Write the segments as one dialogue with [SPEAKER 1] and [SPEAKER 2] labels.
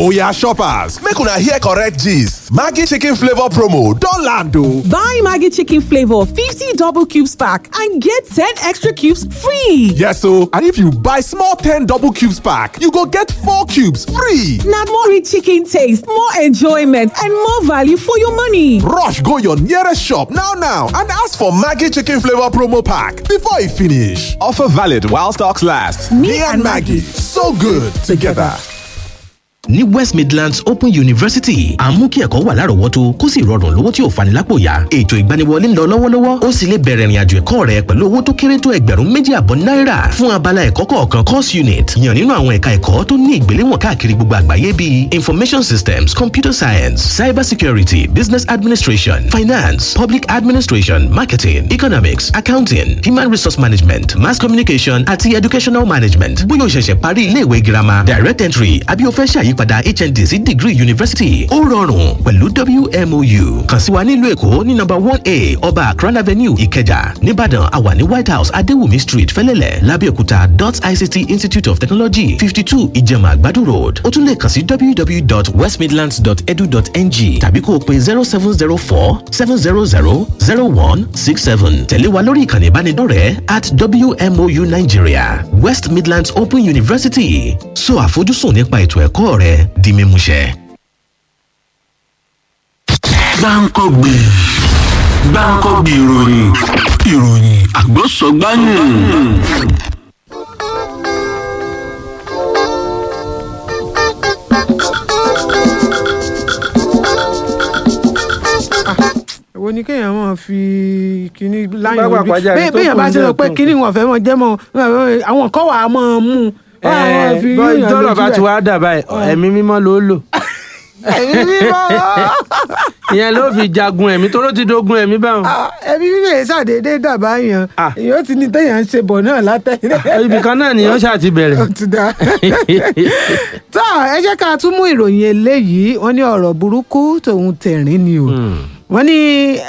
[SPEAKER 1] Oya shoppers, make una hear correct gist. Maggi chicken flavor promo don land o.
[SPEAKER 2] Buy Maggi chicken flavor 50 double cubes pack and get 10 extra cubes free.
[SPEAKER 1] Yes o, and if you buy small 10 double cubes pack, you go get 4 cubes free.
[SPEAKER 2] Na more rich chicken taste, more enjoyment and more value for your money.
[SPEAKER 1] Rush go your nearest shop now now and ask for Maggi chicken flavor promo pack before e finish. Offer valid while stocks last. Me, and Maggi, so good together.
[SPEAKER 3] ní west midlands open university à ń mú kí ẹ̀kọ́ wà lárọ̀ọ́wọ́tó kó sì rọrùn lówó tí ò fani lápò yá ètò ìgbaniwọlé ń lọ lọ́wọ́lọ́wọ́ ó sì lè bẹ̀rẹ̀ ìrìnàjò ẹ̀kọ́ rẹ pẹ̀lú owó tó kéré tó ẹgbẹ̀rún méjì àbọ̀ náírà fún abala ẹ̀kọ́ kọ̀ọ̀kan course unit yàn nínú àwọn ẹ̀ka ẹ̀kọ́ tó ní ìgbéléwọ̀n káàkiri gbogbo àgbáyé bíi information systems computer science cyber security business administration finance public administration marketing economics accounting human resource management mass communication àti educational management bóyá o ṣẹ̀ṣẹ̀ parí iléèwé girama direct entry àbí o fẹ́ ṣàyí ìyípadà hnd sí degree university ó rọrùn pẹ̀lú wmou kàn sí wa nílùú èkó ní nọ́mbà one a ọba akran avenue ìkẹjà nìbàdàn àwà ní white house adéwùmí street fẹlẹ́lẹ̀ lábẹ́òkúta dot ict institute of technology fifty two ìjẹ̀mà àgbàdo road ó tún lè kàn sí www.westmidlands.edu.ng tàbí kó o pe zero seven zero four seven zero zero zero one six seven tẹ̀lé wa lórí ìkànnì ìbánidọ́rẹ̀ẹ́ at wmou nigeria west midlands open university so àfojúsùn nípa ètò ẹ̀kọ́ rẹ di mímúṣẹ.
[SPEAKER 4] gbáǹkọ́gbè gbáǹkọ́gbè ìròyìn ìròyìn àgbọ̀sọ̀gbáyìn.
[SPEAKER 5] èwo ni kéèyàn máa fi kíní láyọ̀
[SPEAKER 6] Bá
[SPEAKER 5] ojú
[SPEAKER 6] pàpàjà
[SPEAKER 5] bẹ́ẹ̀
[SPEAKER 6] tó
[SPEAKER 5] bẹ́ẹ̀
[SPEAKER 6] kù
[SPEAKER 5] bá
[SPEAKER 6] ní
[SPEAKER 5] ṣe sọ pé
[SPEAKER 6] ọ̀tún.
[SPEAKER 5] kíní wọn fẹ́ mọ jẹ́ mọ àwọn kan wà á máa mú un. wọ́n á máa fi
[SPEAKER 6] bọ́
[SPEAKER 5] yíyan
[SPEAKER 6] ìtọ́rọ̀
[SPEAKER 5] lójú
[SPEAKER 6] bá ti
[SPEAKER 5] ẹ̀.
[SPEAKER 6] wá dà báyìí ẹ̀mí mímọ́ ló lò
[SPEAKER 5] ẹ̀mí mímọ́
[SPEAKER 6] ìyẹn ló fi jagun ẹ̀mí tó ló ti dogun ẹ̀mí báwọn.
[SPEAKER 5] ẹ̀mí mímọ́ yẹn ṣàdédé dàbá yàn
[SPEAKER 6] Ah.
[SPEAKER 5] èyí ó ti ní téèyàn ń ṣe bọ̀ náà látẹ̀yìn.
[SPEAKER 6] ibì kan náà nìyẹn ṣáà ti bẹ̀rẹ̀.
[SPEAKER 5] ó ti dá. tó ẹ jẹ́ ká tún mú ìròyìn eléyìí wọ́n ní ọ̀rọ̀ burúkú tòun tẹ̀rín ni o wọ́n ní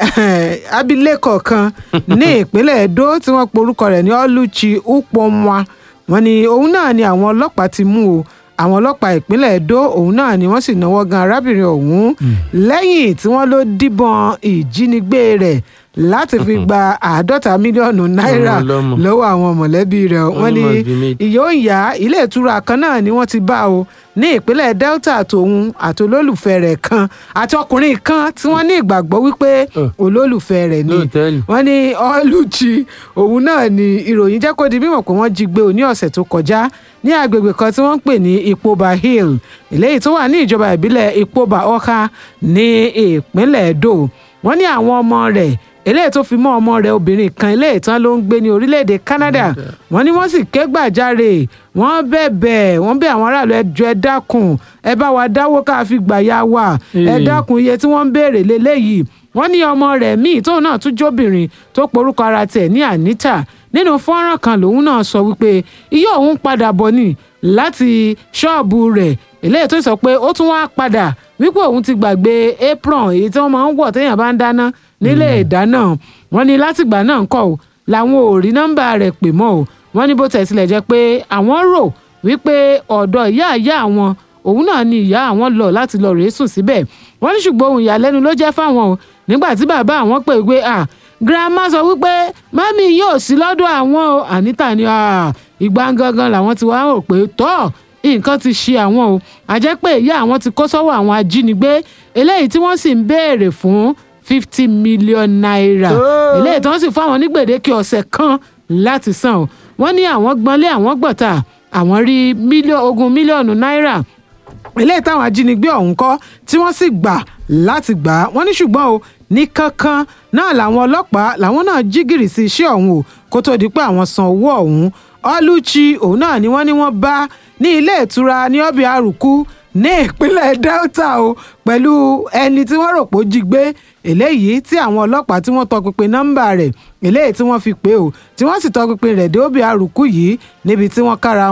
[SPEAKER 5] abilékọ kan ní ìpínlẹ̀ Edo tí wọ́n porúkọ rẹ̀ ní Oluchi Upomwa wọ́n ní òun náà ni àwọn ọlọ́pàá ti mú o àwọn ọlọ́pàá ìpínlẹ̀ Edo òun náà ni wọ́n sì náwó gan arábìnrin ọ̀hún lẹ́yìn tí wọ́n ló díbọn ìjínigbé rẹ̀ láti fi gba àádọ́ta mílíọ̀nù náírà
[SPEAKER 6] Ọmọ ọlọ́mọ.
[SPEAKER 5] lọ́wọ́ àwọn mọ̀lẹ́bí rẹ̀ wọ́n ní
[SPEAKER 6] Ọlọ́mọ bíi méjì.
[SPEAKER 5] ìyó ìyá ilé ìtura kan náà ni wọ́n ti bá o ní ìpínlẹ̀ Delta tòun àti olólùfẹ́ rẹ̀ kan àti ọkùnrin kan tí wọ́n ní ìgbàgbọ́ wípé olólùfẹ́ rẹ̀ ni
[SPEAKER 6] Lóòtẹ́ẹ̀lì.
[SPEAKER 5] wọ́n ní Oluchi òun náà ni ìròyìn jẹ́ kó di mímọ̀ pé wọ́n jí gbé o ní ọ̀sẹ̀ tó kọjá ní agbègbè kan tí wọ́n ń pè ní Ipoba Hill eléyìí tó wà ní ìjọba ìbílẹ̀ Ipoba Ọ̀ka ní ìpínlẹ̀ Edo wọ́n ní àwọn ọmọ rẹ̀ eléyìí tó fi mọ́ ọmọ rẹ̀ obìnrin kan eléyìí tán ló ń gbé ní orílẹ̀-èdè Canada wọ́n ní wọ́n sì ké gbàjarè wọ́n bẹ̀bẹ̀ wọ́n bẹ̀ àwọn aráàlú ẹjọ́ ẹ dákun ẹ bá wa dáwó ká fi gbà ya wa ẹ
[SPEAKER 6] Ee.
[SPEAKER 5] dákun iye tí wọ́n ń béèrè lélẹ́yìí wọ́n ní ọmọ rẹ̀ míì tóun náà tún jóbìnrin tó porúkọ ara tiẹ̀ ní Anita nínú fọ́nrán kan lòun náà sọ wípé iye òun padà bọ̀ ni láti ṣọ́ọ̀bù rẹ̀ eléyìí tó sọ pé ó tún wá padà wípé òun ti gbàgbé apron èyí tí wọ́n máa ń wọ̀ téèyàn bá ń dáná nílé ìdáná wọ́n ní látìgbà náà ń kọ́ ò làwọn ò rí nọ́mbà rẹ̀ pè mọ́ ò wọ́n ní bó tẹ̀ tilẹ̀ jẹ́ pé àwọn rò wípé ọ̀dọ̀ ìyá ìyá àwọn òun náà ni ìyá àwọn lọ láti lọ rèé sùn síbẹ̀ wọ́n ní ṣùgbọ́n ohun ìyàlẹ́nu ló jẹ́ fáwọn o nígbà tí bàbá àwọn pè pé à girama sọ wípé mami yóò sí lọ́dọ̀ àwọn o Anita ni "Ah, ìgbà gangan làwọn ti wá rò pé tọ́ nǹkan ti ṣe àwọn o àjẹ́ pé ìyá àwọn ti kó sọ́wọ́ àwọn ajínigbé eléyìí tí wọ́n sì ń béèrè fún fifty million naira eléyìí tí wọ́n sì fún àwọn ní gbèdéke ọ̀sẹ̀ kan láti san o wọ́n ní àwọn gbọ́nlé àwọn gbọ̀tà àwọn rí mílíọ̀nù ogún mílíọ̀nù náírà eléyìí táwọn ajínigbé ọ̀hún kọ́ tí wọ́n sì gbà láti gbà á wọ́n ní ṣùgbọ́n o ní kankan náà làwọn ọlọ́pàá làwọn náà jí gìrì sí iṣẹ́ ọ̀hún o kó tó di pé àwọn san owó ọ̀hún Oluchi òun náà ni wọ́n ní wọ́n bá ní ilé ìtura ní ọbẹ̀ àrùkú ní ìpínlẹ̀ Delta o pẹ̀lú ẹni tí wọ́n rò pé ó jí gbé eléyìí tí àwọn ọlọ́pàá tí wọ́n tọpinpin nọ́mbà rẹ̀ eléyìí tí wọ́n fi pè o tí wọ́n sì tọpinpin rẹ̀ dé ọbẹ̀ àrùkú yìí níbi tí wọ́n kára